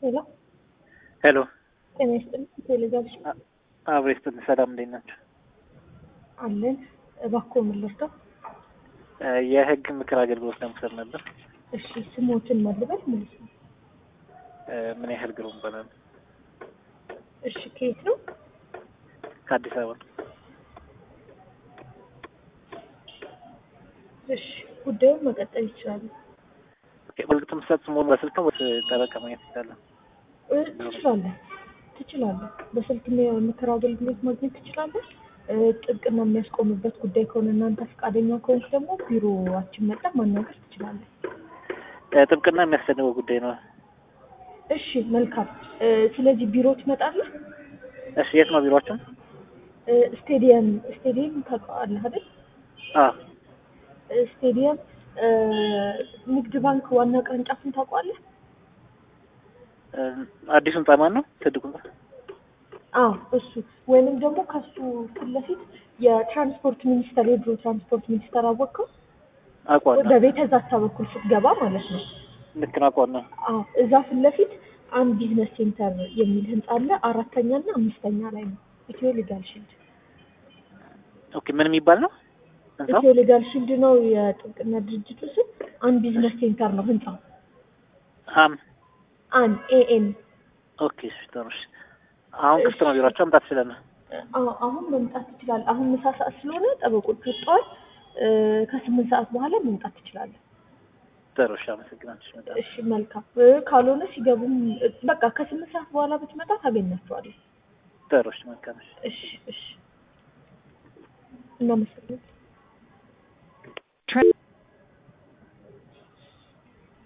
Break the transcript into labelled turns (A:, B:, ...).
A: ሄሎ
B: ሄሎ
A: ጤና ይስጥልኝ። ቴሌጋብሽ
B: አብሬ ስትል ሰላም እንዴት ናቸው?
A: አለን። እባክዎ ምን ልርዳው?
B: የህግ ምክር አገልግሎት ለመውሰድ ነበር።
A: እሺ ስሞትን መልበል ማለት ነው።
B: ምን ያህል ግሩም ይባላል?
A: እሺ ከየት ነው?
B: ከአዲስ አበባ ነው።
A: እሺ ጉዳዩን መቀጠል ይችላሉ።
B: በእርግጥ የምትፈጽሙ በስልክ ነው ወይስ ጠበቃ ማግኘት ይቻላል?
A: እ ትችላለህ ትችላለህ። በስልክ የምክር አገልግሎት ማግኘት ትችላለህ። እ ጥብቅና የሚያስቆምበት ጉዳይ ከሆነ እናንተ ፈቃደኛ ከሆንክ ደግሞ ቢሮዋችን መጠን ማናገር ትችላለህ።
B: ጥብቅና የሚያስፈልገው ጉዳይ ነው።
A: እሺ መልካም። እ ስለዚህ ቢሮ ትመጣለህ።
B: እሺ የት ነው ቢሮአችሁ?
A: እ ስቴዲየም ስቴዲየም ታውቀዋለህ አይደል?
B: አዎ
A: እ ስቴዲየም እ ንግድ ባንክ ዋና ቅርንጫፍን ታውቀዋለህ?
B: አዲሱ ህንጻ ማን ነው? ትልቁ ህንጻ?
A: አዎ እሱ ወይንም ደግሞ ከሱ ፊት ለፊት የትራንስፖርት ሚኒስቴር የድሮ ትራንስፖርት ሚኒስቴር አወቅከው?
B: አውቀዋለሁ።
A: በቤተ ዛታ በኩል ስትገባ ማለት ነው።
B: ልክ ነው፣ አውቀዋለሁ።
A: አዎ እዛ ፊት ለፊት አንድ ቢዝነስ ሴንተር የሚል ህንጻ አለ። አራተኛ እና አምስተኛ ላይ ነው። ኢትዮ ሊጋል ሺልድ
B: ኦኬ ምን የሚባል ነው ህንጻው?
A: ኢትዮ ሊጋል ሺልድ ነው የጥብቅና ድርጅቱ ስም። አንድ ቢዝነስ ሴንተር ነው ህንጻው።
B: አም
A: አን ኤኤን
B: ኦኬ እሺ፣ ጥሩ እሺ። አሁን ክፍት ነው ቢሮአችሁ፣ መምጣት ትችላለህ?
A: አዎ አሁን መምጣት ትችላለህ። አሁን ምሳ ሰዓት ስለሆነ ጠበቆች ወጥተዋል። እ ከስምንት ሰዓት በኋላ መምጣት ትችላለህ።
B: ጥሩ እሺ፣ አመሰግናለሁ። እሺ፣ እመጣለሁ።
A: እሺ መልካም። እ ካልሆነ ሲገቡም እ በቃ ከስምንት ሰዓት በኋላ ብትመጣ ታገኛቸዋለህ።
B: ጥሩ እሺ፣ መልካም እሺ።
A: እሺ እሺ እናመሰግናለን።